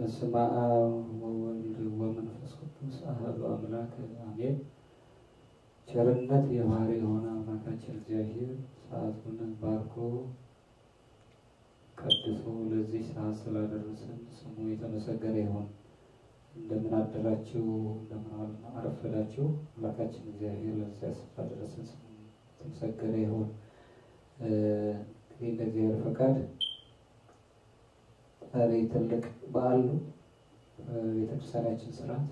በስመ አብ ወወልድ ወመንፈስ ቅዱስ አሐዱ አምላክ አሜን። ቸርነት የባህሪ የሆነ አምላካችን እግዚአብሔር ሰዓቱን ባርኮ ቀድሶ ለዚህ ሰዓት ስላደረሰን ስሙ የተመሰገነ ይሁን። እንደምን አደራችሁ? እንደምን አረፈዳችሁ? አምላካችን እግዚአብሔር ለዚያ ስፍራ ደረሰን ስሙ የተመሰገነ ይሁን። እንግዲህ እንደ እግዚአብሔር ፈቃድ ዛሬ ትልቅ በዓል ነው። ቤተክርስቲያናችን ስርዓት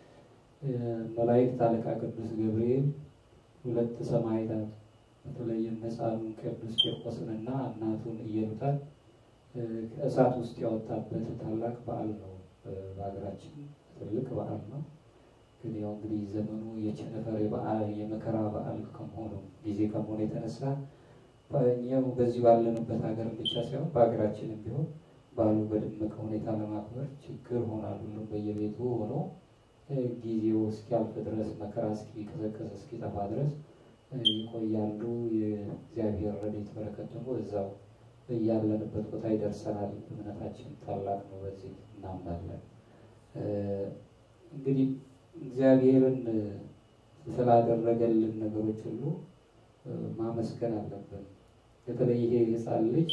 መላእክት አለቃ ቅዱስ ገብርኤል ሁለት ሰማዕታት በተለይም ሕፃኑን ቅዱስ ቂርቆስንና እናቱን ኢየሉጣን ከእሳት ውስጥ ያወጣበት ታላቅ በዓል ነው። በሀገራችን ትልቅ በዓል ነው። ግን ያው እንግዲህ ዘመኑ የቸነፈር በዓል የመከራ በዓል ከመሆኑ ጊዜ ከመሆኑ የተነሳ እኛው በዚህ ባለንበት ሀገር ብቻ ሳይሆን በሀገራችንም ቢሆን በዓሉ በደመቀ ሁኔታ ለማክበር ችግር ሆኗል። ሁሉም በየቤቱ ሆኖ ጊዜው እስኪያልፍ ድረስ መከራ እስኪቀዘቀዝ እስኪጠፋ ድረስ ይቆያሉ። የእግዚአብሔር ረድኤት በረከት ደግሞ እዛው እያለንበት ቦታ ይደርሰናል። እምነታችን ታላቅ ነው። በዚህ እናምናለን። እንግዲህ እግዚአብሔርን ስላደረገልን ነገሮች ሁሉ ማመስገን አለብን። በተለይ ይሄ ሕፃን ልጅ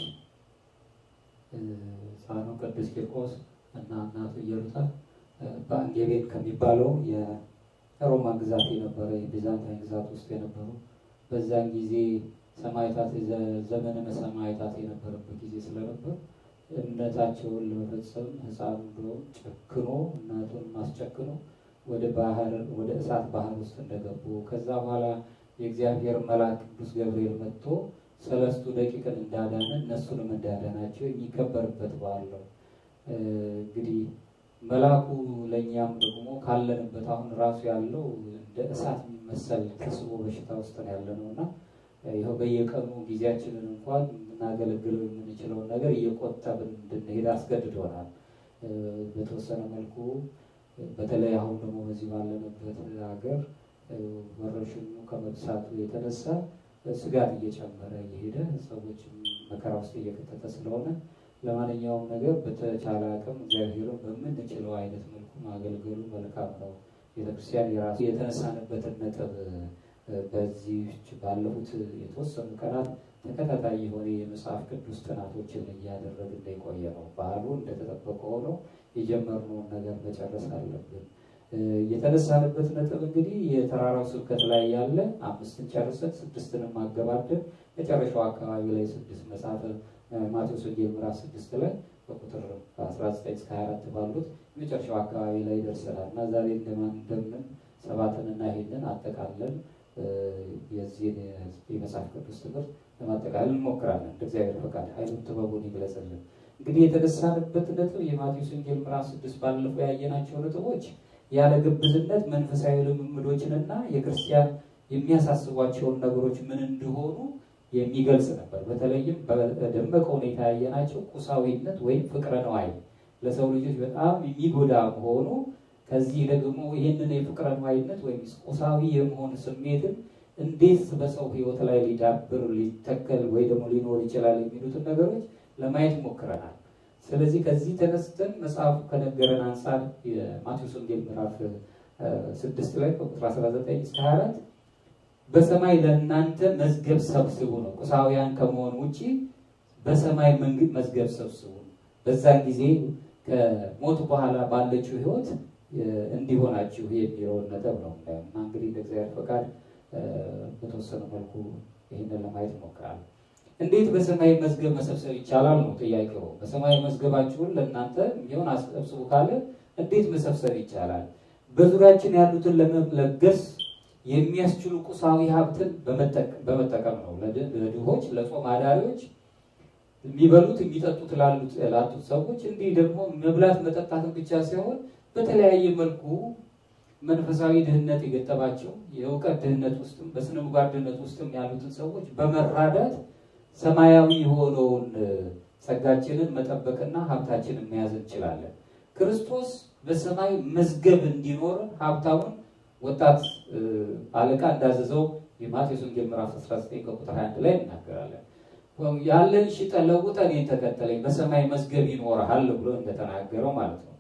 ሕፃኑ ቅዱስ ቂርቆስ እና እናቱ ኢየሉጣ በአንጌቤን ከሚባለው የሮማ ግዛት የነበረ የቢዛንታይን ግዛት ውስጥ የነበሩ በዛን ጊዜ ሰማዕታት ዘመነ ሰማዕታት የነበረበት ጊዜ ስለነበር እምነታቸውን ለመፈጸም ሕፃኑ ብሎ ጨክኖ እናቱን ማስጨክኖ ወደ ባህር ወደ እሳት ባህር ውስጥ እንደገቡ ከዛ በኋላ የእግዚአብሔር መልአክ ቅዱስ ገብርኤል መጥቶ ሰለስቱ ደቂቅን እንዳዳነ እነሱንም እንዳዳናቸው የሚከበርበት በዓል ነው። እንግዲህ መልአኩ ለእኛም ደግሞ ካለንበት አሁን ራሱ ያለው እንደ እሳት የሚመሰል ተስቦ በሽታ ውስጥ ነው ያለ ነው እና ይኸው በየቀኑ ጊዜያችንን እንኳን የምናገለግለው የምንችለውን ነገር እየቆጠብን እንድንሄድ አስገድዶናል። በተወሰነ መልኩ በተለይ አሁን ደግሞ በዚህ ባለንበት ሀገር ወረርሽኙ ከመብሳቱ የተነሳ ስጋት እየጨመረ እየሄደ ሰዎችም መከራ ውስጥ እየከተተ ስለሆነ ለማንኛውም ነገር በተቻለ አቅም እግዚአብሔርን በምንችለው አይነት መልኩ ማገልገሉ መልካም ነው። ቤተክርስቲያን የራሱ የተነሳንበትን ነጥብ በዚህ ባለፉት የተወሰኑ ቀናት ተከታታይ የሆነ የመጽሐፍ ቅዱስ ጥናቶችን እያደረግን የቆየ ነው። ባህሉ እንደተጠበቀ ሆኖ የጀመርነውን ነገር መጨረስ አለብን። የተነሳንበት ነጥብ እንግዲህ የተራራው ስብከት ላይ ያለ አምስትን ጨርሰን ስድስትንም አገባደን መጨረሻው አካባቢ ላይ ስድስት መጽሐፈ ማቴዎስ ወንጌል ምዕራፍ ስድስት ላይ በቁጥር 19 እስከ 24 ባሉት የመጨረሻው አካባቢ ላይ ደርሰናል እና ዛሬ እንደማን እንደምን ሰባትንና ይሄንን አጠቃለን የዚህን የመጽሐፍ ቅዱስ ትምህርት ለማጠቃለል እንሞክራለን። እንደ እግዚአብሔር ፈቃድ ኃይሉን ጥበቡን ይግለጽልን። እንግዲህ የተነሳንበት ነጥብ የማቴዎስ ወንጌል ምዕራፍ ስድስት ባለፈው ያየናቸው ነጥቦች ያለ ግብዝነት መንፈሳዊ ልምምዶችንና የክርስቲያን የሚያሳስቧቸውን ነገሮች ምን እንደሆኑ የሚገልጽ ነበር። በተለይም በደመቀ ሁኔታ ያየናቸው ቁሳዊነት ወይም ፍቅረ ነዋይ ለሰው ልጆች በጣም የሚጎዳ መሆኑ ከዚህ ደግሞ ይህንን የፍቅረ ነዋይነት ወይም ቁሳዊ የመሆን ስሜትን እንዴት በሰው ሕይወት ላይ ሊዳብር ሊተከል ወይ ደግሞ ሊኖር ይችላል የሚሉትን ነገሮች ለማየት ሞክረናል። ስለዚህ ከዚህ ተነስተን መጽሐፉ ከነገረን አንጻር የማቴዎስ ወንጌል ምዕራፍ ስድስት ላይ ከቁጥር 19 እስከ 24 በሰማይ ለእናንተ መዝገብ ሰብስቡ ነው። ቁሳውያን ከመሆን ውጭ በሰማይ መንግስት መዝገብ ሰብስቡ ነው። በዛን ጊዜ ከሞት በኋላ ባለችው ህይወት እንዲሆናችሁ የሚለውን ነጥብ ነው እና እንግዲህ እንደ እግዚአብሔር ፈቃድ በተወሰነ መልኩ ይህንን ለማየት እሞክራለሁ። እንዴት በሰማይ መዝገብ መሰብሰብ ይቻላል ነው ጥያቄው። በሰማይ መዝገባችሁን ለእናንተ የሚሆን አሰብስቡ ካለ እንዴት መሰብሰብ ይቻላል? በዙሪያችን ያሉትን ለመለገስ የሚያስችሉ ቁሳዊ ሀብትን በመጠቀም ነው። ለድሆች፣ ለጾም አዳሪዎች፣ የሚበሉት የሚጠጡት ላጡት ሰዎች እንዲህ ደግሞ መብላት መጠጣትን ብቻ ሳይሆን በተለያየ መልኩ መንፈሳዊ ድህነት የገጠማቸው የእውቀት ድህነት ውስጥም በስነ ምግባር ድህነት ውስጥም ያሉትን ሰዎች በመራዳት ሰማያዊ የሆነውን ጸጋችንን መጠበቅና ሀብታችንን መያዝ እንችላለን። ክርስቶስ በሰማይ መዝገብ እንዲኖርን ሀብታሙን ወጣት አለቃ እንዳዘዘው የማቴዎስ ወንጌል ምዕራፍ 19 ከቁጥር 21 ላይ እናገራለን። ያለን ሽጠን ለውጠን እኔን ተከተለኝ በሰማይ መዝገብ ይኖርሃል ብሎ እንደተናገረው ማለት ነው።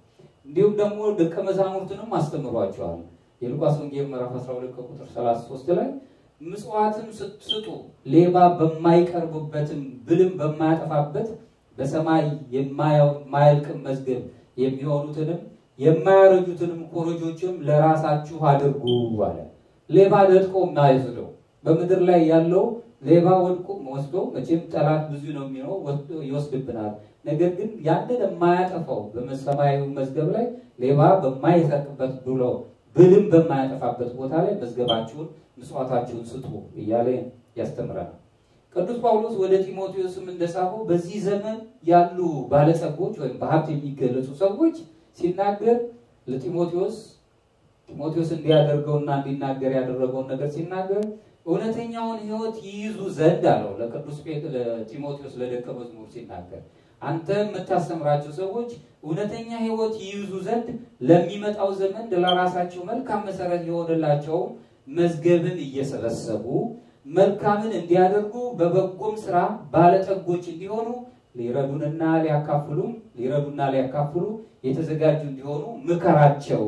እንዲሁም ደግሞ ደቀ መዛሙርትንም አስተምሯቸዋል። የሉቃስ ወንጌል ምዕራፍ 12 ከቁጥር 33 ላይ ምጽዋትም ስጡ ሌባ በማይቀርብበትም ብልም በማያጠፋበት በሰማይ የማያልቅም መዝገብ የሚሆኑትንም የማያረጁትንም ኮረጆችም ለራሳችሁ አድርጉ አለ። ሌባ ነጥቆ የማይወስደው በምድር ላይ ያለው ሌባ ወድቆ ወስዶ መቼም ጠላት ብዙ ነው የሚሆነው ወስዶ ይወስድብናል። ነገር ግን ያንን የማያጠፋው በሰማያዊ መዝገብ ላይ ሌባ በማይሰርቅበት ብሎ ብልም በማያጠፋበት ቦታ ላይ መዝገባችሁን ምጽዋታችሁን ስጡ እያለ ያስተምረናል። ቅዱስ ጳውሎስ ወደ ጢሞቴዎስም እንደጻፈው በዚህ ዘመን ያሉ ባለጸጎች ወይም በሀብት የሚገለጹ ሰዎች ሲናገር ለጢሞቴዎስ ጢሞቴዎስ እንዲያደርገውና እንዲናገር ያደረገውን ነገር ሲናገር እውነተኛውን ሕይወት ይይዙ ዘንድ አለው ለቅዱስ ለጢሞቴዎስ ለደቀ መዝሙር ሲናገር አንተ የምታስተምራቸው ሰዎች እውነተኛ ሕይወት ይይዙ ዘንድ ለሚመጣው ዘመን ለራሳቸው መልካም መሰረት የሆነላቸው መዝገብን እየሰበሰቡ መልካምን እንዲያደርጉ በበጎም ስራ ባለጠጎች እንዲሆኑ ሊረዱንና ሊያካፍሉም ሊረዱና ሊያካፍሉ የተዘጋጁ እንዲሆኑ ምከራቸው።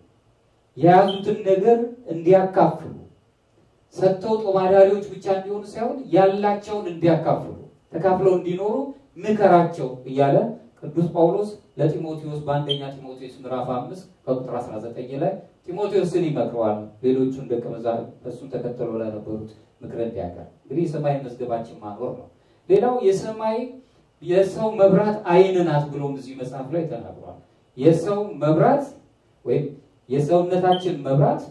የያዙትን ነገር እንዲያካፍሉ ሰጥተው ጦማዳሪዎች ብቻ እንዲሆኑ ሳይሆን ያላቸውን እንዲያካፍሉ ተካፍለው እንዲኖሩ ምከራቸው እያለ ቅዱስ ጳውሎስ ለጢሞቴዎስ በአንደኛ ጢሞቴዎስ ምዕራፍ አምስት ከቁጥር 19 ላይ ጢሞቴዎስን ይመክረዋል። ሌሎቹን ደቀ መዛሙርት እሱን ተከትለው ለነበሩት ምክረ እንዲያቀር እንግዲህ የሰማይ መዝገባችን ማኖር ነው። ሌላው የሰማይ የሰው መብራት አይን ናት ብሎም እዚህ መጽሐፍ ላይ ተናግሯል። የሰው መብራት ወይም የሰውነታችን መብራት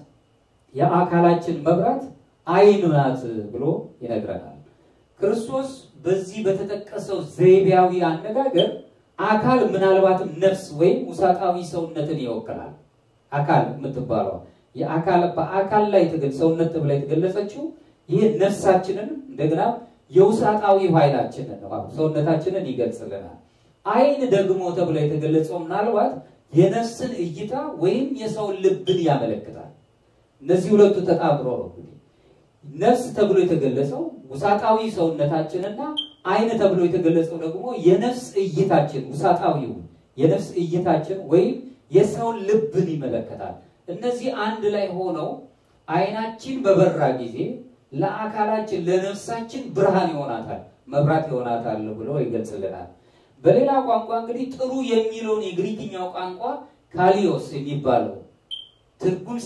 የአካላችን መብራት አይን ናት ብሎ ይነግረናል። ክርስቶስ በዚህ በተጠቀሰው ዘይቤያዊ አነጋገር አካል ምናልባትም ነፍስ ወይም ውሳጣዊ ሰውነትን ይወክላል። አካል የምትባለው የአካል በአካል ላይ ሰውነት ተብላ የተገለጸችው ይህ ነፍሳችንን እንደገና የውሳጣዊ ኃይላችንን ነው ሰውነታችንን ይገልጽልናል። አይን ደግሞ ተብላ የተገለጸው ምናልባት የነፍስን እይታ ወይም የሰውን ልብን ያመለክታል። እነዚህ ሁለቱ ተጣምሮ ነው እንግዲህ ነፍስ ተብሎ የተገለጸው ውሳጣዊ ሰውነታችንና አይን ተብሎ የተገለጸው ደግሞ የነፍስ እይታችን ውሳጣዊው የነፍስ እይታችን ወይም የሰውን ልብን ይመለከታል። እነዚህ አንድ ላይ ሆነው አይናችን በበራ ጊዜ ለአካላችን ለነፍሳችን ብርሃን ይሆናታል፣ መብራት ይሆናታል ብሎ ይገልጽልናል። በሌላ ቋንቋ እንግዲህ ጥሩ የሚለውን የግሪክኛው ቋንቋ ካሊዮስ የሚባለው ትርጉም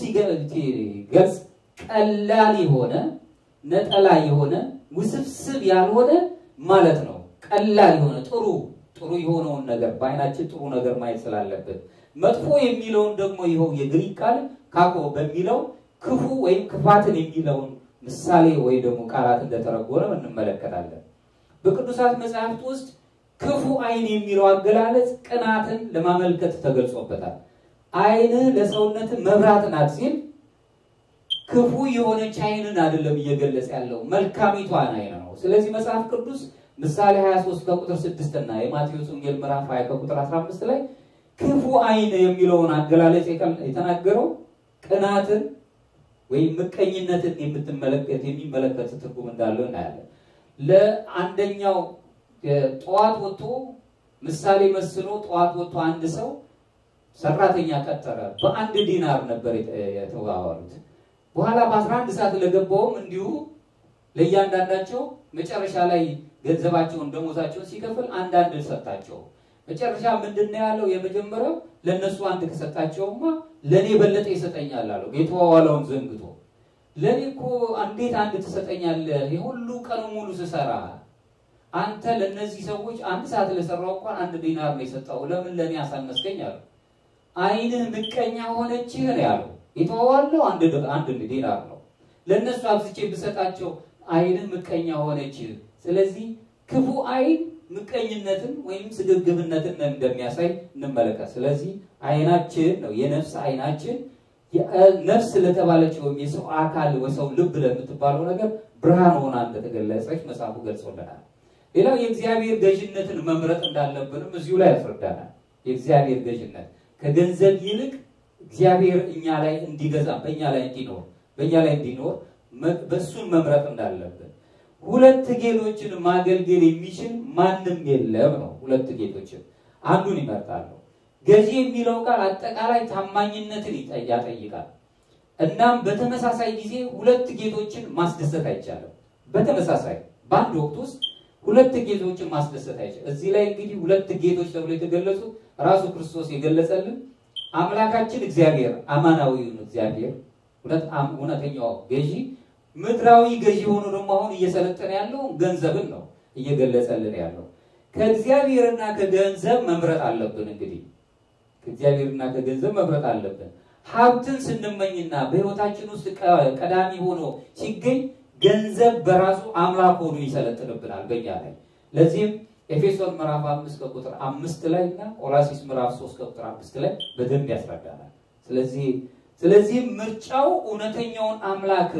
ሲገልጽ ቀላል የሆነ ነጠላ የሆነ ውስብስብ ያልሆነ ማለት ነው። ቀላል የሆነ ጥሩ ጥሩ የሆነውን ነገር በአይናችን ጥሩ ነገር ማየት ስላለብን፣ መጥፎ የሚለውን ደግሞ ይኸው የግሪክ ቃል ካኮ በሚለው ክፉ ወይም ክፋትን የሚለውን ምሳሌ ወይ ደግሞ ቃላት እንደተረጎመ እንመለከታለን። በቅዱሳት መጽሐፍት ውስጥ ክፉ አይን የሚለው አገላለጽ ቅናትን ለማመልከት ተገልጾበታል። አይንህ ለሰውነት መብራት ናት ሲል ክፉ የሆነች አይንን አይደለም እየገለጸ ያለው መልካሚቷን አይን ነው። ስለዚህ መጽሐፍ ቅዱስ ምሳሌ 23 ከቁጥር 6 እና የማቴዎስ ወንጌል ምዕራፍ 20 ከቁጥር 15 ላይ ክፉ አይን የሚለውን አገላለጽ የተናገረው ቅናትን ወይም ምቀኝነትን የምትመለከት የሚመለከት ትርጉም እንዳለው እናያለን። ለአንደኛው ጠዋት ወጥቶ ምሳሌ መስሎ ጠዋት ወጥቶ አንድ ሰው ሰራተኛ ቀጠረ። በአንድ ዲናር ነበር የተዋዋሉት። በኋላ በ11 ሰዓት ለገባውም እንዲሁ ለእያንዳንዳቸው መጨረሻ ላይ ገንዘባቸውን ደሞዛቸውን ሲከፍል አንዳንድ ሰጣቸው። መጨረሻ ምንድን ነው ያለው? የመጀመሪያው ለእነሱ አንድ ከሰጣቸውማ ለእኔ በለጠ ይሰጠኛል አለው። የተዋዋለውን ዘንግቶ ለእኔ እኮ እንዴት አንድ ትሰጠኛለህ? የሁሉ ቀኑ ሙሉ ስሰራ አንተ ለእነዚህ ሰዎች አንድ ሰዓት ለሰራው እንኳን አንድ ዲናር ነው የሰጠው፣ ለምን ለእኔ አሳነስከኝ አለው። አይንህ ምቀኛ ሆነችህ ነው ያለው። የተዋዋለው አንድ ዲናር ነው። ለእነሱ አብዝቼ ብሰጣቸው አይንህ ምቀኛ ሆነችህ። ስለዚህ ክፉ አይን ምቀኝነትን ወይም ስግብግብነትን እንደሚያሳይ እንመለከት። ስለዚህ አይናችን ነው የነፍስ አይናችን ነፍስ ለተባለች ወይም የሰው አካል ወሰው ልብ ለምትባለው ነገር ብርሃን ሆና እንደተገለጸች መጽሐፉ ገልጾልናል። ሌላው የእግዚአብሔር ገዥነትን መምረጥ እንዳለብንም እዚሁ ላይ ያስረዳናል። የእግዚአብሔር ገዥነት ከገንዘብ ይልቅ እግዚአብሔር እኛ ላይ እንዲገዛ በእኛ ላይ እንዲኖር በእኛ ላይ እንዲኖር በእሱን መምረጥ እንዳለብን ሁለት ጌቶችን ማገልገል የሚችል ማንም የለም ነው። ሁለት ጌቶችን አንዱን ይመርጣሉ። ገዢ የሚለው ቃል አጠቃላይ ታማኝነትን ያጠይቃል። እናም በተመሳሳይ ጊዜ ሁለት ጌቶችን ማስደሰት አይቻልም። በተመሳሳይ በአንድ ወቅት ውስጥ ሁለት ጌቶችን ማስደሰት አይቻልም። እዚህ ላይ እንግዲህ ሁለት ጌቶች ተብሎ የተገለጹት ራሱ ክርስቶስ የገለጸልን አምላካችን እግዚአብሔር አማናዊውን እግዚአብሔር እውነተኛው ገዢ ምድራዊ ገዢ ሆኖ ደግሞ አሁን እየሰለጠነ ያለው ገንዘብን ነው እየገለጸልን ያለው። ከእግዚአብሔርና ከገንዘብ መምረጥ አለብን። እንግዲህ ከእግዚአብሔርና ከገንዘብ መምረጥ አለብን። ሀብትን ስንመኝና በሕይወታችን ውስጥ ቀዳሚ ሆኖ ሲገኝ ገንዘብ በራሱ አምላክ ሆኖ ይሰለጥንብናል በእኛ ላይ። ለዚህም ኤፌሶን ምዕራፍ አምስት ከቁጥር አምስት ላይ እና ቆላሲስ ምዕራፍ ሶስት ከቁጥር አምስት ላይ በደንብ ያስረዳናል። ስለዚህ ስለዚህም ምርጫው እውነተኛውን አምላክ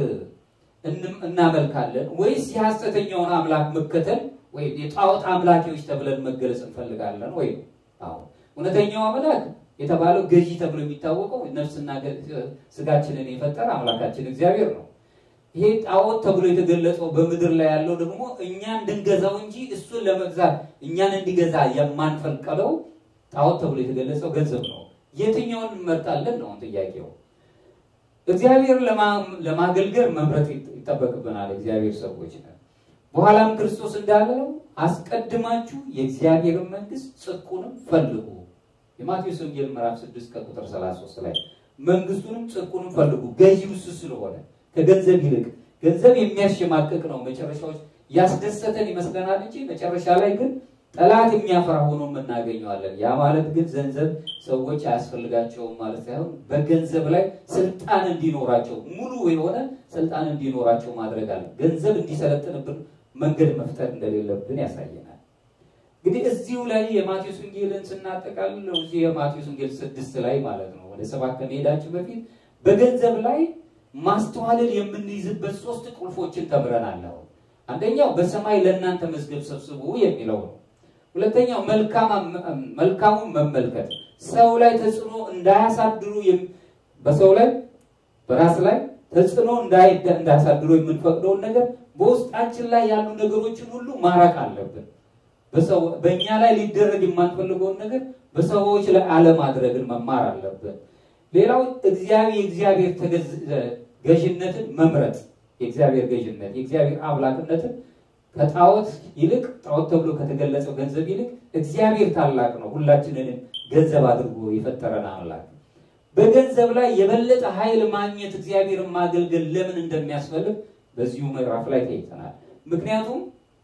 እናመልካለን ወይስ የሐሰተኛውን አምላክ መከተል ወይም የጣዖት አምላኪዎች ተብለን መገለጽ እንፈልጋለን ወይ? አዎ እውነተኛው አምላክ የተባለው ገዢ ተብሎ የሚታወቀው ነፍስና ስጋችንን የፈጠረ አምላካችን እግዚአብሔር ነው። ይሄ ጣዖት ተብሎ የተገለጸው በምድር ላይ ያለው ደግሞ እኛ እንድንገዛው እንጂ እሱን ለመግዛት እኛን እንዲገዛ የማንፈልቀለው ጣዖት ተብሎ የተገለጸው ገንዘብ ነው። የትኛውን እንመርጣለን ነው ጥያቄው። እግዚአብሔር ለማገልገል መምረጥ ይጠበቅብናል። እግዚአብሔር ሰዎች ነን። በኋላም ክርስቶስ እንዳለው አስቀድማችሁ የእግዚአብሔርን መንግስት ጽድቁንም ፈልጉ። የማቴዎስ ወንጌል ምዕራፍ 6 ከቁጥር 33 ላይ መንግስቱንም ጽድቁንም ፈልጉ። ገዢው እሱ ስለሆነ ከገንዘብ ይልቅ ገንዘብ የሚያሸማቅቅ ነው። መጨረሻዎች ያስደሰተን ይመስለናል እንጂ መጨረሻ ላይ ግን ጠላት የሚያፈራ ሆኖ እናገኘዋለን። ያ ማለት ግን ገንዘብ ሰዎች አያስፈልጋቸውም ማለት ሳይሆን በገንዘብ ላይ ስልጣን እንዲኖራቸው ሙሉ የሆነ ስልጣን እንዲኖራቸው ማድረግ አለ። ገንዘብ እንዲሰለጥንብን መንገድ መፍጠር እንደሌለብን ያሳየናል። እንግዲህ እዚሁ ላይ የማቴዎስ ወንጌልን ስናጠቃልለው እዚህ የማቴዎስ ወንጌል ስድስት ላይ ማለት ነው ወደ ሰባት ከመሄዳችን በፊት በገንዘብ ላይ ማስተዋልን የምንይዝበት ሶስት ቁልፎችን ተምረናል። አሁን አንደኛው በሰማይ ለእናንተ መዝገብ ሰብስቡ የሚለው ነው። ሁለተኛው መልካሙን መመልከት ሰው ላይ ተጽዕኖ እንዳያሳድሩ በሰው ላይ በራስ ላይ ተጽዕኖ እንዳያሳድሩ የምንፈቅደውን ነገር በውስጣችን ላይ ያሉ ነገሮችን ሁሉ ማራቅ አለብን። በእኛ ላይ ሊደረግ የማንፈልገውን ነገር በሰዎች ላይ አለማድረግን መማር አለብን። ሌላው እግዚአብሔር የእግዚአብሔር ገዥነትን መምረጥ የእግዚአብሔር ገዥነት የእግዚአብሔር አምላክነትን ከጣዖት ይልቅ ጣዖት ተብሎ ከተገለጸው ገንዘብ ይልቅ እግዚአብሔር ታላቅ ነው። ሁላችንንም ገንዘብ አድርጎ የፈጠረን አምላክ በገንዘብ ላይ የበለጠ ኃይል ማግኘት እግዚአብሔርን ማገልገል ለምን እንደሚያስፈልግ በዚሁ ምዕራፍ ላይ ተይተናል። ምክንያቱም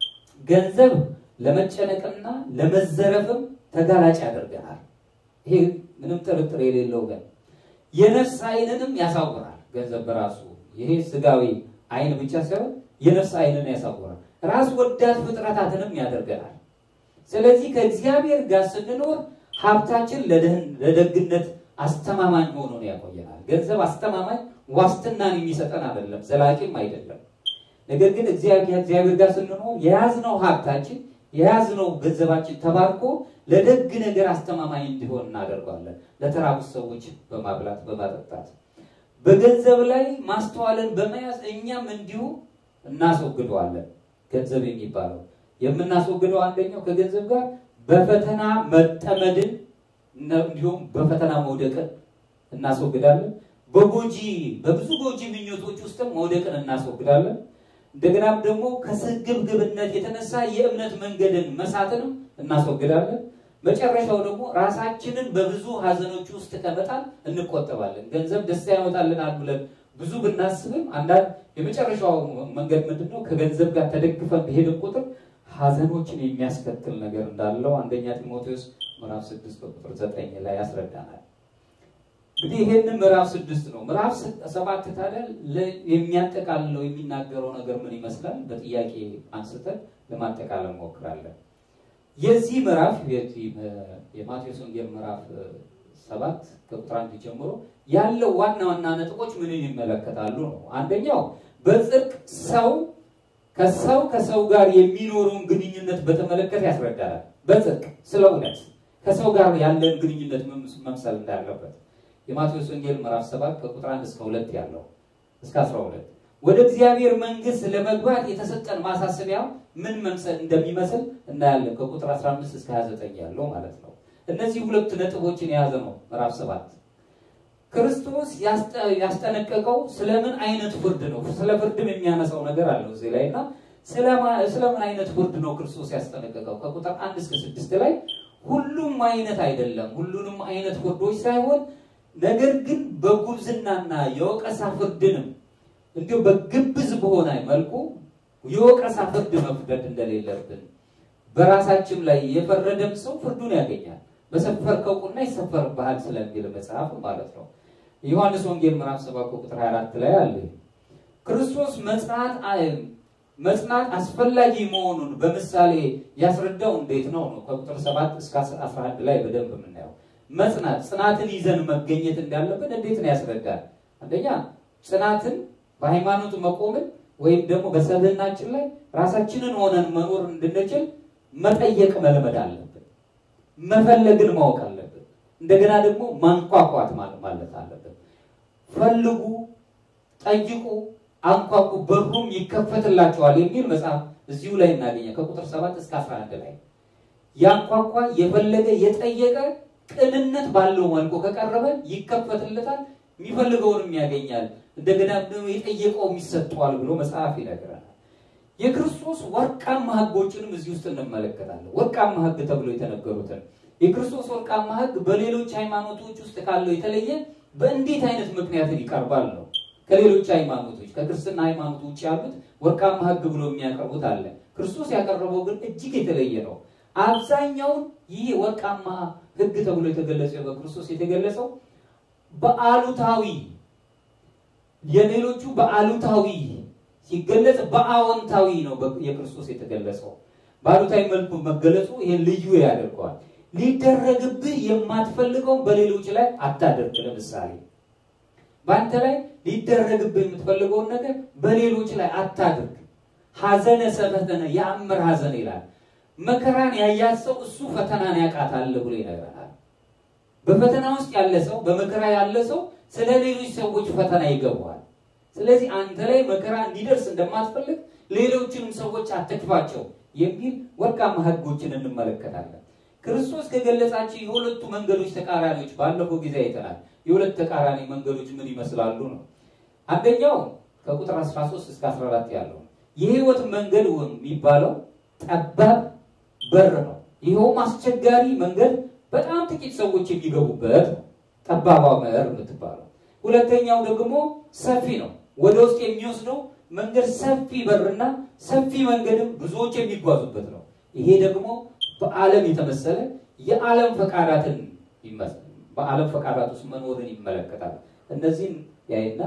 ገንዘብ ለመጨነቅና ለመዘረፍም ተጋላጭ ያደርገናል። ይሄ ምንም ጥርጥር የሌለው ግን የነፍስ ዓይንንም ያሳውራል። ገንዘብ በራሱ ይሄ ስጋዊ ዓይን ብቻ ሳይሆን የነፍስ ዓይንን ያሳውራል። ራስ ወዳድ ፍጥረታትንም ያደርገናል። ስለዚህ ከእግዚአብሔር ጋር ስንኖር ሀብታችን ለደግነት አስተማማኝ ሆኖ ነው ያቆየናል። ገንዘብ አስተማማኝ ዋስትናን የሚሰጠን አይደለም፣ ዘላቂም አይደለም። ነገር ግን እግዚአብሔር ጋር ስንኖር የያዝነው ሀብታችን የያዝነው ገንዘባችን ተባርኮ ለደግ ነገር አስተማማኝ እንዲሆን እናደርገዋለን። ለተራቡት ሰዎች በማብላት በማጠጣት በገንዘብ ላይ ማስተዋልን በመያዝ እኛም እንዲሁ እናስወግደዋለን። ገንዘብ የሚባለው የምናስወግደው አንደኛው ከገንዘብ ጋር በፈተና መጠመድን እንዲሁም በፈተና መውደቅን እናስወግዳለን። በጎጂ በብዙ ጎጂ ምኞቶች ውስጥም መውደቅን እናስወግዳለን። እንደገናም ደግሞ ከስግብግብነት የተነሳ የእምነት መንገድን መሳትንም እናስወግዳለን። መጨረሻው ደግሞ ራሳችንን በብዙ ሀዘኖች ውስጥ ከመጣል እንቆጠባለን። ገንዘብ ደስታ ያመጣልናል ብለን ብዙ ብናስብም አንዳንድ የመጨረሻው መንገድ ምንድን ነው? ከገንዘብ ጋር ተደግፈን በሄድን ቁጥር ሀዘኖችን የሚያስከትል ነገር እንዳለው አንደኛ ጢሞቴዎስ ምዕራፍ ስድስት ቁጥር ዘጠኝ ላይ ያስረዳናል። እንግዲህ ይሄንን ምዕራፍ ስድስት ነው። ምዕራፍ ሰባት ታዲያ የሚያጠቃልለው የሚናገረው ነገር ምን ይመስላል? በጥያቄ አንስተን ለማጠቃለል እንሞክራለን። የዚህ ምዕራፍ የማቴዎስ ወንጌል ምዕራፍ ሰባት ከቁጥር አንድ ጀምሮ ያለው ዋና ዋና ነጥቦች ምንን ይመለከታሉ ነው። አንደኛው በጽድቅ ሰው ከሰው ከሰው ጋር የሚኖረውን ግንኙነት በተመለከተ ያስረዳናል። በጽድቅ ስለ እውነት ከሰው ጋር ያለን ግንኙነት መምሰል እንዳለበት የማቴዎስ ወንጌል ምዕራፍ 7 ከቁጥር 1 እስከ 2 ያለው እስከ 12 ወደ እግዚአብሔር መንግስት ለመግባት የተሰጠን ማሳሰቢያ ምን መምሰል እንደሚመስል እናያለን። ከቁጥር 15 እስከ 29 ያለው ማለት ነው። እነዚህ ሁለት ነጥቦችን የያዘ ነው ምዕራፍ ሰባት ክርስቶስ ያስጠነቀቀው ስለምን አይነት ፍርድ ነው? ስለ ፍርድም የሚያነሳው ነገር አለው እዚህ ላይ እና ስለምን አይነት ፍርድ ነው ክርስቶስ ያስጠነቀቀው? ከቁጥር አንድ እስከ ስድስት ላይ ሁሉም አይነት አይደለም፣ ሁሉንም አይነት ፍርዶች ሳይሆን ነገር ግን በጉብዝናና የወቀሳ ፍርድንም እንዲሁ በግብዝ በሆነ መልኩ የወቀሳ ፍርድ መፍረድ እንደሌለብን በራሳችን ላይ የፈረደም ሰው ፍርዱን ያገኛል። በሰፈርከው ቁና ይሰፈርብሃል ስለሚል መጽሐፍ ማለት ነው። ዮሐንስ ወንጌል ምዕራፍ 7 ቁጥር 24 ላይ አለ። ክርስቶስ መጽናት መጽናት አስፈላጊ መሆኑን በምሳሌ ያስረዳው እንዴት ነው ነው ከቁጥር 7 እስከ 11 ላይ በደንብ የምናየው መጽናት ጽናትን ይዘን መገኘት እንዳለብን እንዴት ነው ያስረዳል። አንደኛ ጽናትን በሃይማኖት መቆምን ወይም ደግሞ በሰብዕናችን ላይ ራሳችንን ሆነን መኖር እንድንችል መጠየቅ መልመድ አለብን። መፈለግን ማወቅ አለብን። እንደገና ደግሞ ማንኳኳት ማለት አለብን። ፈልጉ፣ ጠይቁ፣ አንኳኩ በሩም ይከፈትላቸዋል የሚል መጽሐፍ እዚሁ ላይ እናገኘ ከቁጥር 7 እስከ 11 ላይ ያንኳኳ የፈለገ የጠየቀ ቅንነት ባለው መልኩ ከቀረበ ይከፈትለታል፣ የሚፈልገውንም ያገኛል። እንደገና ደግሞ የጠየቀውም ይሰጠዋል ብሎ መጽሐፍ ይነግረናል። የክርስቶስ ወርቃማ ሕጎችንም እዚህ ውስጥ እንመለከታለን። ወርቃማ ሕግ ተብሎ የተነገሩትን የክርስቶስ ወርቃማ ሕግ በሌሎች ሃይማኖቶች ውስጥ ካለው የተለየ በእንዴት አይነት ምክንያትን ይቀርባል ነው። ከሌሎች ሃይማኖቶች ከክርስትና ሃይማኖት ውጭ ያሉት ወርቃማ ሕግ ብሎ የሚያቀርቡት አለ። ክርስቶስ ያቀረበው ግን እጅግ የተለየ ነው። አብዛኛውን ይህ ወርቃማ ሕግ ተብሎ የተገለጸው በክርስቶስ የተገለጸው በአሉታዊ የሌሎቹ በአሉታዊ ሲገለጽ በአዎንታዊ ነው የክርስቶስ የተገለጸው። በአሉታዊ መልኩ መገለጹ ይህን ልዩ ያደርገዋል። ሊደረግብህ የማትፈልገውን በሌሎች ላይ አታደርግ። ለምሳሌ በአንተ ላይ ሊደረግብህ የምትፈልገውን ነገር በሌሎች ላይ አታድርግ። ሐዘነ ሰፈተነ የአምር ሐዘን ይላል። መከራን ያያት ሰው እሱ ፈተናን ያውቃታል ብሎ ይነግረናል። በፈተና ውስጥ ያለ ሰው በመከራ ያለ ሰው ስለ ሌሎች ሰዎች ፈተና ይገባዋል። ስለዚህ አንተ ላይ መከራ እንዲደርስ እንደማትፈልግ ሌሎችንም ሰዎች አትክፋቸው የሚል ወርቃማ ሕጎችን እንመለከታለን። ክርስቶስ ከገለጻቸው የሁለቱ መንገዶች ተቃራኒዎች ባለፈው ጊዜ አይተናል። የሁለት ተቃራኒ መንገዶች ምን ይመስላሉ ነው። አንደኛው ከቁጥር 13 እስከ 14 ያለው የህይወት መንገድ የሚባለው ጠባብ በር ነው። ይኸውም አስቸጋሪ መንገድ በጣም ጥቂት ሰዎች የሚገቡበት ነው። ጠባቧ በር የምትባለው። ሁለተኛው ደግሞ ሰፊ ነው። ወደ ውስጥ የሚወስደው መንገድ ሰፊ በርና ሰፊ መንገድም ብዙዎች የሚጓዙበት ነው። ይሄ ደግሞ በዓለም የተመሰለ የዓለም ፈቃዳትን በዓለም ፈቃዳት ውስጥ መኖርን ይመለከታል። እነዚህን ያይና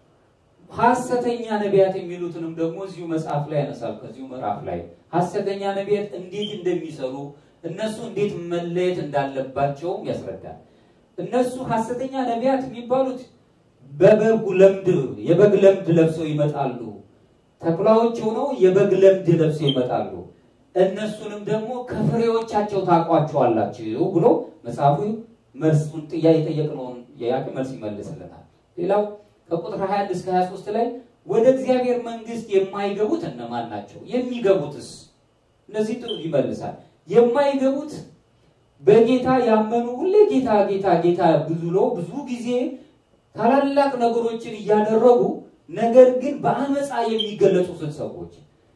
ሐሰተኛ ነቢያት የሚሉትንም ደግሞ እዚሁ መጽሐፍ ላይ ያነሳል። ከዚሁ ምዕራፍ ላይ ሐሰተኛ ነቢያት እንዴት እንደሚሰሩ እነሱ እንዴት መለየት እንዳለባቸውም ያስረዳል። እነሱ ሐሰተኛ ነቢያት የሚባሉት በበጉ ለምድ የበግ ለምድ ለብሰው ይመጣሉ። ተኩላዎች ሆነው የበግ ለምድ ለብሰው ይመጣሉ። እነሱንም ደግሞ ከፍሬዎቻቸው ታውቋቸዋላችሁ ብሎ መጽሐፉ መልሱን ጥያቄ የጠየቅነውን የያቅ መልስ ይመልስልናል። ሌላው ከቁጥር 21 እስከ 23 ላይ ወደ እግዚአብሔር መንግሥት የማይገቡት እነማን ናቸው? የሚገቡትስ? እነዚህ ጥሩ ይመልሳል። የማይገቡት በጌታ ያመኑ ሁሌ ጌታ ጌታ ጌታ ብሎ ብዙ ጊዜ ታላላቅ ነገሮችን እያደረጉ ነገር ግን በአመፃ የሚገለጹትን ሰዎች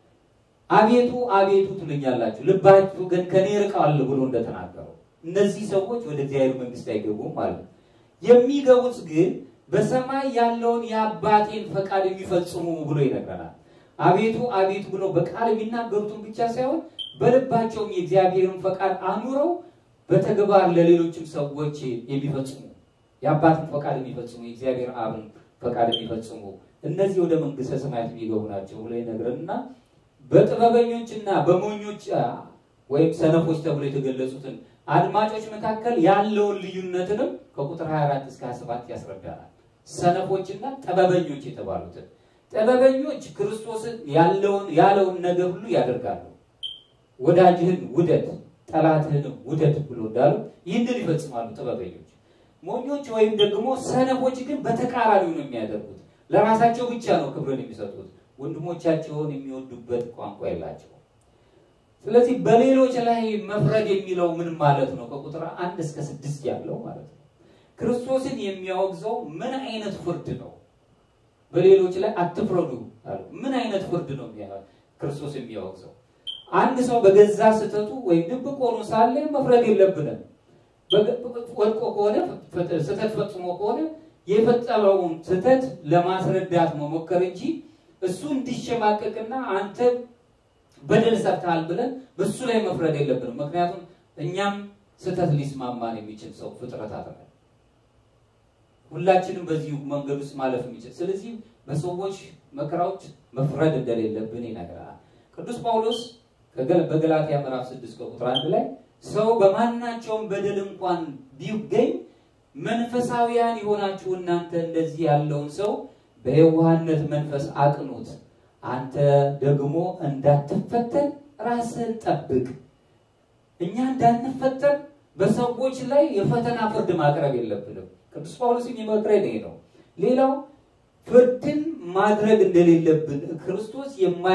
አቤቱ አቤቱ ትሉኛላችሁ ልባችሁ ግን ከኔ ርቀዋል ብሎ እንደተናገረው እነዚህ ሰዎች ወደ እግዚአብሔር መንግሥት አይገቡም ማለት ነው። የሚገቡት ግን በሰማይ ያለውን የአባቴን ፈቃድ የሚፈጽሙ ብሎ ይነግረናል። አቤቱ አቤቱ ብሎ በቃል የሚናገሩትን ብቻ ሳይሆን በልባቸውም የእግዚአብሔርን ፈቃድ አኑረው በተግባር ለሌሎችም ሰዎች የሚፈጽሙ የአባትን ፈቃድ የሚፈጽሙ የእግዚአብሔር አብን ፈቃድ የሚፈጽሙ እነዚህ ወደ መንግስተ ሰማያት የሚገቡ ናቸው ብሎ ይነግረንና በጥበበኞችና በሞኞች ወይም ሰነፎች ተብሎ የተገለጹትን አድማጮች መካከል ያለውን ልዩነትንም ከቁጥር 24 እስከ 27 ያስረዳናል። ሰነፎችና ጥበበኞች የተባሉትን ጥበበኞች ክርስቶስን ያለውን ያለውን ነገር ሁሉ ያደርጋሉ። ወዳጅህን ውደድ ጠላትህንም ውደድ ብሎ እንዳሉ ይህንን ይፈጽማሉ ጥበበኞች። ሞኞች ወይም ደግሞ ሰነፎች ግን በተቃራኒው ነው የሚያደርጉት። ለራሳቸው ብቻ ነው ክብርን የሚሰጡት። ወንድሞቻቸውን የሚወዱበት ቋንቋ የላቸው። ስለዚህ በሌሎች ላይ መፍረድ የሚለው ምን ማለት ነው? ከቁጥር አንድ እስከ ስድስት ያለው ማለት ነው። ክርስቶስን የሚያወግዘው ምን አይነት ፍርድ ነው? በሌሎች ላይ አትፍረዱ አሉ። ምን አይነት ፍርድ ነው ክርስቶስ የሚያወግዘው? አንድ ሰው በገዛ ስህተቱ ወይም ድብቅ ሆኖ ሳለ መፍረድ የለብንም። ወድቆ ከሆነ ስህተት ፈጽሞ ከሆነ የፈጸመውን ስህተት ለማስረዳት መሞከር እንጂ እሱ እንዲሸማቀቅና አንተ በደል ሰርተሃል ብለን በሱ ላይ መፍረድ የለብንም። ምክንያቱም እኛም ስህተት ሊስማማን የሚችል ሰው ፍጥረታት ነን። ሁላችንም በዚህ መንገድ ውስጥ ማለፍ የሚችል ስለዚህ በሰዎች መከራዎች መፍረድ እንደሌለብን ይነግራል። ቅዱስ ጳውሎስ በገላትያ ምዕራፍ 6 ከቁጥር አንድ ላይ ሰው በማናቸውም በደል እንኳን ቢገኝ መንፈሳዊያን የሆናችሁ እናንተ እንደዚህ ያለውን ሰው በየዋህነት መንፈስ አቅኑት፣ አንተ ደግሞ እንዳትፈተን ራስህን ጠብቅ። እኛ እንዳንፈተን በሰዎች ላይ የፈተና ፍርድ ማቅረብ የለብንም። ቅዱስ ጳውሎስ የሚመክረን ይሄ ነው። ሌላው ፍርድን ማድረግ እንደሌለብን ክርስቶስ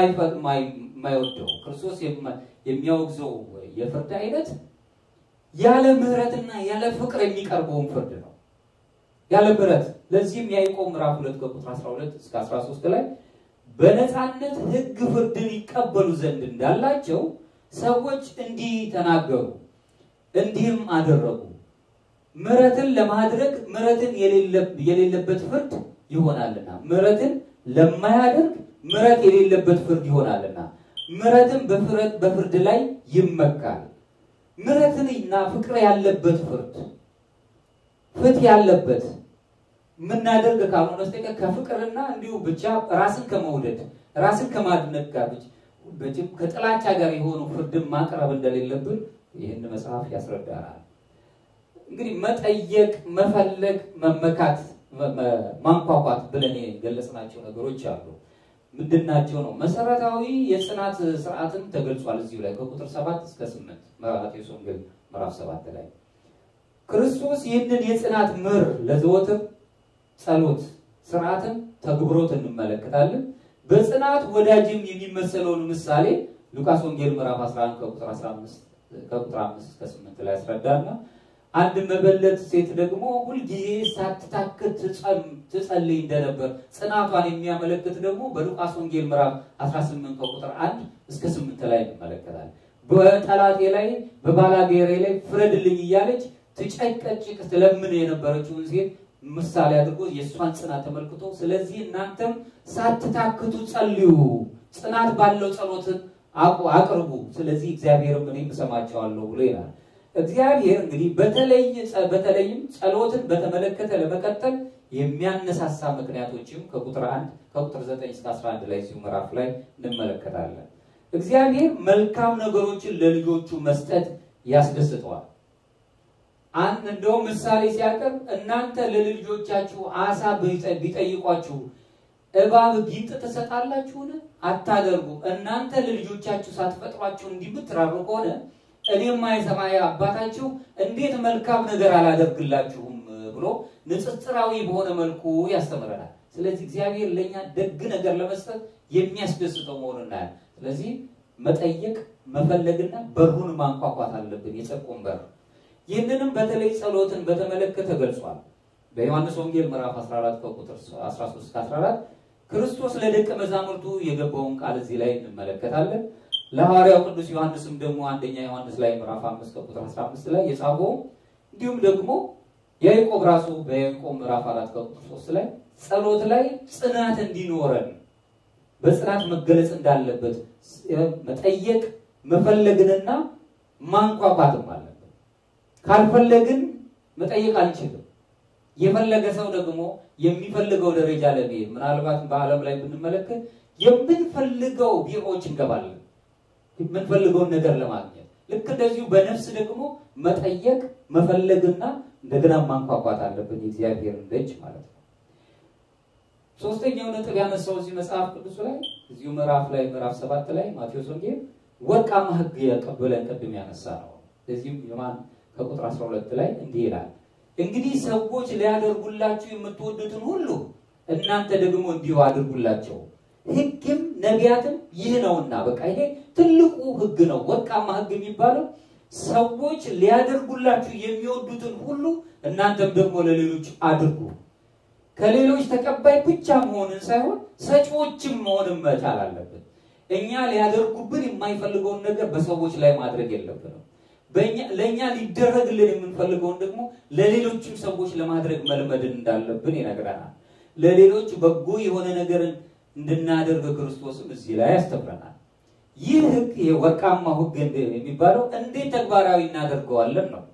የማይወደው ክርስቶስ የሚያወግዘው የፍርድ አይነት ያለ ምሕረትና ያለ ፍቅር የሚቀርበውን ፍርድ ነው። ያለ ምሕረት ለዚህም ያዕቆብ ምዕራፍ 2 ከቁጥር 12 እስከ 13 ላይ በነፃነት ሕግ ፍርድን ይቀበሉ ዘንድ እንዳላቸው ሰዎች እንዲህ ተናገሩ፣ እንዲህም አደረጉ። ምሕረትን ለማድረግ ምሕረትን የሌለበት ፍርድ ይሆናልና፣ ምሕረትን ለማያደርግ ምሕረት የሌለበት ፍርድ ይሆናልና፣ ምሕረትን በፍርድ ላይ ይመካል። ምሕረትንና ፍቅር ያለበት ፍርድ ፍትህ ያለበት የምናደርግ ካልሆነ በስተቀር ከፍቅርና እንዲሁ ብቻ ራስን ከመውደድ ራስን ከማድነቅ ጋር ከጥላቻ ጋር የሆኑ ፍርድን ማቅረብ እንደሌለብን ይህን መጽሐፍ ያስረዳናል። እንግዲህ መጠየቅ፣ መፈለግ፣ መመካት፣ ማንኳኳት ብለን የገለጽናቸው ነገሮች አሉ። ምንድናቸው ነው? መሰረታዊ የጽናት ስርዓትን ተገልጿል እዚሁ ላይ ከቁጥር ሰባት እስከ ስምንት ማቴዎስ ወንጌል ምዕራፍ ሰባት ላይ ክርስቶስ ይህንን የጽናት ምር ለዘወትር ጸሎት ስርዓትን ተግብሮት እንመለከታለን። በጽናት ወዳጅም የሚመሰለውን ምሳሌ ሉቃስ ወንጌል ምዕራፍ 11 ከቁጥር 15 ከቁጥር 5 እስከ 8 ላይ ያስረዳና አንድ መበለት ሴት ደግሞ ሁልጊዜ ሳትታክት ትጸልይ እንደነበር ጽናቷን የሚያመለክት ደግሞ በሉቃስ ወንጌል ምዕራፍ 18 ከቁጥር 1 እስከ 8 ላይ እንመለከታለን። በጠላቴ ላይ በባላጌሬ ላይ ፍረድልኝ እያለች ትጨቀጭቅ ትለምን የነበረችውን ሴት ምሳሌ አድርጎ የእሷን ጽናት ተመልክቶ ስለዚህ እናንተም ሳትታክቱ ጸልዩ፣ ጽናት ባለው ጸሎትን አቅርቡ፣ ስለዚህ እግዚአብሔርም እኔም እሰማቸዋለሁ ብሎ ይላል። እግዚአብሔር እንግዲህ በተለይ በተለይም ጸሎትን በተመለከተ ለመቀጠል የሚያነሳሳ ምክንያቶችም ከቁጥር 1 ከቁጥር 9 እስከ 11 ላይ እዚሁ ምዕራፍ ላይ እንመለከታለን። እግዚአብሔር መልካም ነገሮችን ለልጆቹ መስጠት ያስደስተዋል። አንድ እንደውም ምሳሌ ሲያቀርብ እናንተ ለልጆቻችሁ አሳ ቢጠይቋችሁ እባብ ጊንጥ ትሰጣላችሁን? አታደርጉ። እናንተ ለልጆቻችሁ ሳትፈጥሯችሁ እንዲህ የምትራሩ ከሆነ እኔማ የሰማይ አባታችሁ እንዴት መልካም ነገር አላደርግላችሁም ብሎ ንጽጽራዊ በሆነ መልኩ ያስተምረናል። ስለዚህ እግዚአብሔር ለእኛ ደግ ነገር ለመስጠት የሚያስደስተው መሆኑን እናያል። ስለዚህ መጠየቅ መፈለግና በሩን ማንኳኳት አለብን፣ የጽድቁን በር ይህንንም በተለይ ጸሎትን በተመለከተ ገልጿል። በዮሐንስ ወንጌል ምዕራፍ 14 ከቁጥር 13 እስከ 14 ክርስቶስ ለደቀ መዛሙርቱ የገባውን ቃል እዚህ ላይ እንመለከታለን። ለሐዋርያው ቅዱስ ዮሐንስም ደግሞ አንደኛ ዮሐንስ ላይ ምዕራፍ 5 ከቁጥር 15 ላይ የጻፈው እንዲሁም ደግሞ ያዕቆብ ራሱ በያዕቆብ ምዕራፍ 4 ከቁጥር 3 ላይ ጸሎት ላይ ጽናት እንዲኖረን በጽናት መገለጽ እንዳለበት መጠየቅ መፈለግንና ማንኳኳትም አለብን። ካልፈለግን መጠየቅ አንችልም። የፈለገ ሰው ደግሞ የሚፈልገው ደረጃ ለመሄድ ምናልባት በዓለም ላይ ብንመለከት የምንፈልገው ቢሮዎች እንገባለን፣ የምንፈልገውን ነገር ለማግኘት ልክ እንደዚሁ በነፍስ ደግሞ መጠየቅ መፈለግና እንደገና ማንኳኳት አለብን፣ የእግዚአብሔርን ደጅ ማለት ነው። ሶስተኛው ነጥብ ያነሳው እዚህ መጽሐፍ ቅዱስ ላይ እዚሁ ምዕራፍ ላይ ምዕራፍ ሰባት ላይ ማቴዎስ ወንጌል ወርቃማ ሕግ ብለን ቅድም ያነሳ ነው። እዚህም የማን ከቁጥር 12 ላይ እንዲህ ይላል፣ እንግዲህ ሰዎች ሊያደርጉላችሁ የምትወዱትን ሁሉ እናንተ ደግሞ እንዲሁ አድርጉላቸው፣ ሕግም ነቢያትም ይህ ነውና በቃ ይሄ ትልቁ ሕግ ነው። ወርቃማ ሕግ የሚባለው ሰዎች ሊያደርጉላችሁ የሚወዱትን ሁሉ እናንተም ደግሞ ለሌሎች አድርጉ። ከሌሎች ተቀባይ ብቻ መሆንን ሳይሆን ሰጪዎችም መሆንን መቻል አለብን። እኛ ሊያደርጉብን የማይፈልገውን ነገር በሰዎች ላይ ማድረግ የለብንም። ለእኛ ሊደረግልን የምንፈልገውን ደግሞ ለሌሎችም ሰዎች ለማድረግ መልመድን እንዳለብን ይነግረናል። ለሌሎች በጎ የሆነ ነገርን እንድናደርግ ክርስቶስም እዚህ ላይ ያስተምረናል። ይህ ህግ የወርቃማው ህግ የሚባለው እንዴት ተግባራዊ እናደርገዋለን ነው።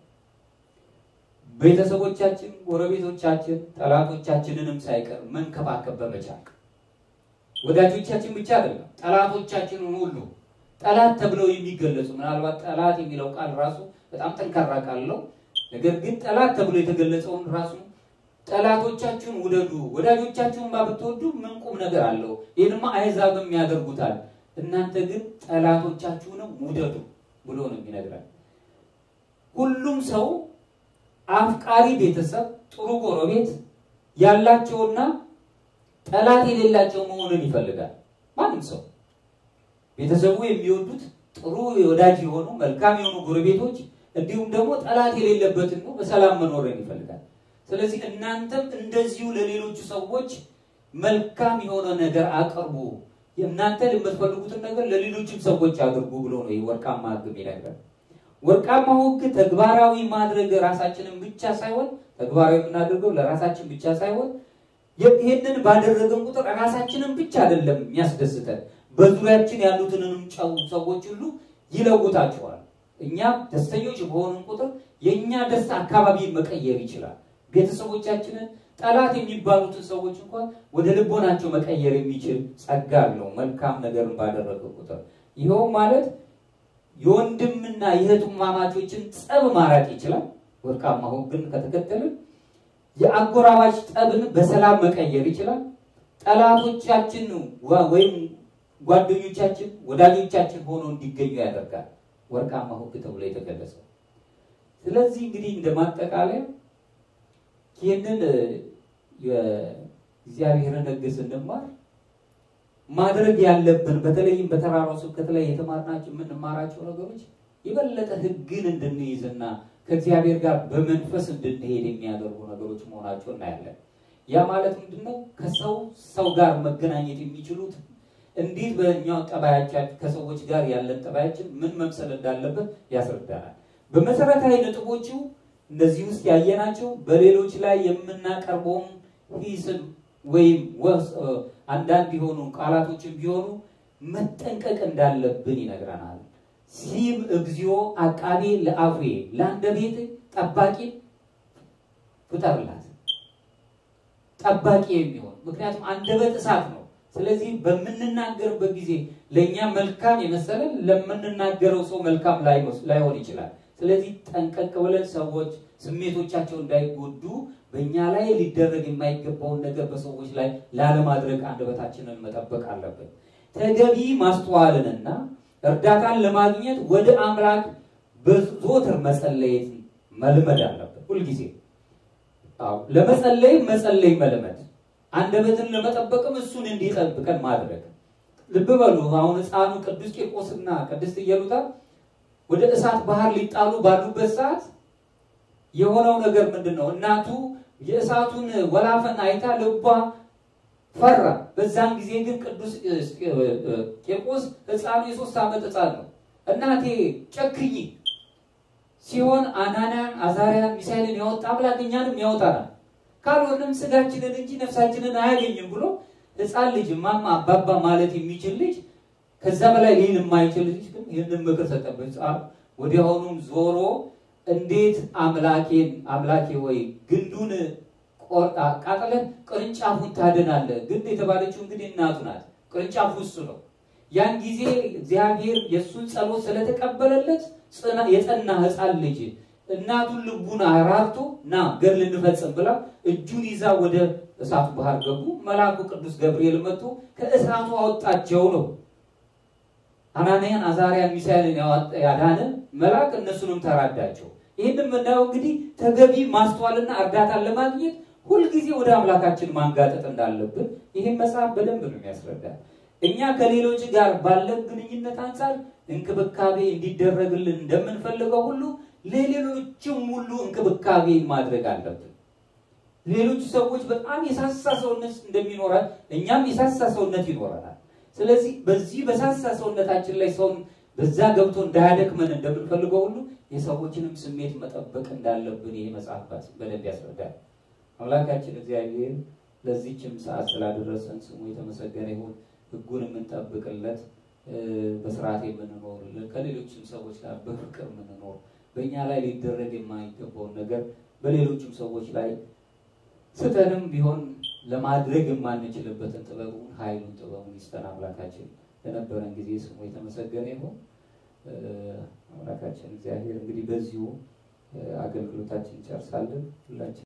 ቤተሰቦቻችን፣ ጎረቤቶቻችን፣ ጠላቶቻችንንም ሳይቀር መንከባከብ በመቻል ወዳጆቻችን ብቻ አይደለም ጠላቶቻችንን ሁሉ ጠላት ተብለው የሚገለጹ ምናልባት ጠላት የሚለው ቃል ራሱ በጣም ጠንካራ ቃል ነው። ነገር ግን ጠላት ተብሎ የተገለጸውን ራሱ ጠላቶቻችሁን ውደዱ፣ ወዳጆቻችሁን ባብትወዱ ምን ቁም ነገር አለው? ይህንማ አሕዛብም ያደርጉታል። እናንተ ግን ጠላቶቻችሁንም ውደዱ ብሎ ነው የሚነግራል። ሁሉም ሰው አፍቃሪ ቤተሰብ፣ ጥሩ ጎረቤት ያላቸውና ጠላት የሌላቸው መሆንን ይፈልጋል። ማንም ሰው ቤተሰቡ የሚወዱት ጥሩ ወዳጅ የሆኑ መልካም የሆኑ ጎረቤቶች እንዲሁም ደግሞ ጠላት የሌለበትን ነው በሰላም መኖርን ይፈልጋል። ስለዚህ እናንተም እንደዚሁ ለሌሎቹ ሰዎች መልካም የሆነ ነገር አቅርቡ፣ እናንተ የምትፈልጉትን ነገር ለሌሎችም ሰዎች አድርጉ ብሎ ነው ይህ ወርቃማ ሕግ የሚነግረን። ወርቃማው ሕግ ተግባራዊ ማድረግ ራሳችንን ብቻ ሳይሆን ተግባራዊ የምናደርገው ለራሳችን ብቻ ሳይሆን ይህንን ባደረገን ቁጥር ራሳችንን ብቻ አይደለም የሚያስደስተን በዙሪያችን ያሉትንም ጨው ሰዎች ሁሉ ይለውጣቸዋል። እኛም ደስተኞች በሆንን ቁጥር የእኛ ደስታ አካባቢን መቀየር ይችላል። ቤተሰቦቻችንን፣ ጠላት የሚባሉትን ሰዎች እንኳን ወደ ልቦናቸው መቀየር የሚችል ጸጋ አለው መልካም ነገርን ባደረገ ቁጥር። ይኸውም ማለት የወንድምና የእህትማማቾችን ጸብ ማራቅ ይችላል። ወርቃማ ሕግን ከተከተልን የአጎራባች ጠብን በሰላም መቀየር ይችላል። ጠላቶቻችን ወይም ጓደኞቻችን ወዳጆቻችን ሆኖ እንዲገኙ ያደርጋል። ወርቃማ ሕግ ተብሎ የተገለጸው። ስለዚህ እንግዲህ እንደ ማጠቃለያ ይህንን የእግዚአብሔርን ሕግ ስንማር ማድረግ ያለብን በተለይም በተራራው ስብከት ላይ የተማርናቸው የምንማራቸው ነገሮች የበለጠ ሕግን እንድንይዝና ከእግዚአብሔር ጋር በመንፈስ እንድንሄድ የሚያደርጉ ነገሮች መሆናቸው እናያለን። ያ ማለት ምንድነው? ከሰው ሰው ጋር መገናኘት የሚችሉት እንዴት በእኛው ጠባያችን ከሰዎች ጋር ያለን ጠባያችን ምን መምሰል እንዳለበት ያስረዳናል። በመሰረታዊ ነጥቦቹ እነዚህ ውስጥ ያየናቸው በሌሎች ላይ የምናቀርበውን ሂስን ወይም አንዳንድ የሆኑ ቃላቶችን ቢሆኑ መጠንቀቅ እንዳለብን ይነግረናል። ሲም እግዚኦ አቃቤ ለአፌ ለአንደበቴ ጠባቂ ፍጠርላት፣ ጠባቂ የሚሆን ምክንያቱም አንደበት እሳት ነው። ስለዚህ በምንናገርበት ጊዜ ለእኛ መልካም የመሰለን ለምንናገረው ሰው መልካም ላይሆን ይችላል። ስለዚህ ጠንቀቅ ብለን ሰዎች ስሜቶቻቸው እንዳይጎዱ በእኛ ላይ ሊደረግ የማይገባውን ነገር በሰዎች ላይ ላለማድረግ አንደበታችንን መጠበቅ አለብን። ተገቢ ማስተዋልንና እርዳታን ለማግኘት ወደ አምላክ በዘወትር መጸለየት መልመድ አለብን። ሁልጊዜ ለመጸለይ መጸለይ መልመድ አንደበትን ለመጠበቅም እሱን እንዲጠብቀን ማድረግ። ልብ በሉ አሁን ሕፃኑ ቅዱስ ቂርቆስና ቅድስት ኢየሉጣ ወደ እሳት ባህር ሊጣሉ ባሉበት ሰዓት የሆነው ነገር ምንድን ነው? እናቱ የእሳቱን ወላፈን አይታ ልቧ ፈራ። በዛን ጊዜ ግን ቅዱስ ቂርቆስ ሕፃኑ የሶስት ዓመት ሕፃን ነው። እናቴ ጨክኝ ሲሆን አናንያን፣ አዛርያን፣ ሚሳኤልን ያወጣ አምላክ እኛንም ያወጣናል ካልሆነም ስጋችንን እንጂ ነፍሳችንን አያገኝም ብሎ ሕፃን ልጅ ማማ አባባ ማለት የሚችል ልጅ ከዛ በላይ ሊል የማይችል ልጅ ግን ይህንን ምክር ሰጠበት። ሕፃን ወዲያውኑም ዞሮ እንዴት አምላኬን አምላኬ ወይ ግንዱን አቃጥለን ቅርንጫፉን ታድናለህ። ግንድ የተባለችው እንግዲህ እናቱ ናት። ቅርንጫፉ እሱ ነው። ያን ጊዜ እግዚአብሔር የእሱን ጸሎት ስለተቀበለለት የጸና ሕፃን ልጅ እናቱን ልቡን አራርቶ ና ገድል እንፈጽም ብላ እጁን ይዛ ወደ እሳቱ ባህር ገቡ። መልአኩ ቅዱስ ገብርኤል መጥቶ ከእሳቱ አወጣቸው ነው። አናንያን፣ አዛርያን፣ ሚሳኤልን ያዳነ መልአክ እነሱንም ተራዳቸው። ይህንም የምናየው እንግዲህ ተገቢ ማስተዋልና እርዳታን ለማግኘት ሁልጊዜ ወደ አምላካችን ማንጋጠጥ እንዳለብን ይህም መጽሐፍ በደንብ ነው የሚያስረዳ። እኛ ከሌሎች ጋር ባለን ግንኙነት አንጻር እንክብካቤ እንዲደረግልን እንደምንፈልገው ሁሉ ለሌሎችም ሁሉ እንክብካቤ ማድረግ አለብን። ሌሎች ሰዎች በጣም የሳሳ ሰውነት እንደሚኖራል እኛም የሳሳ ሰውነት ይኖረናል። ስለዚህ በዚህ በሳሳ ሰውነታችን ላይ ሰውን በዛ ገብቶ እንዳያደክመን እንደምንፈልገው ሁሉ የሰዎችንም ስሜት መጠበቅ እንዳለብን ይሄ መጽሐፍ በደንብ ያስረዳል። አምላካችን እግዚአብሔር ለዚህችም ሰዓት ስላደረሰን ስሙ የተመሰገነ ይሁን። ሕጉን የምንጠብቅለት በስርዓት የምንኖር ከሌሎችም ሰዎች ጋር በፍቅር የምንኖር በእኛ ላይ ሊደረግ የማይገባውን ነገር በሌሎችም ሰዎች ላይ ስተንም ቢሆን ለማድረግ የማንችልበትን ጥበቡን ኃይሉን ጥበቡን ይስጠን አምላካችን። ለነበረን ጊዜ ስሙ የተመሰገነ ይሁን። አምላካችን እግዚአብሔር እንግዲህ በዚሁ አገልግሎታችን እንጨርሳለን ሁላችን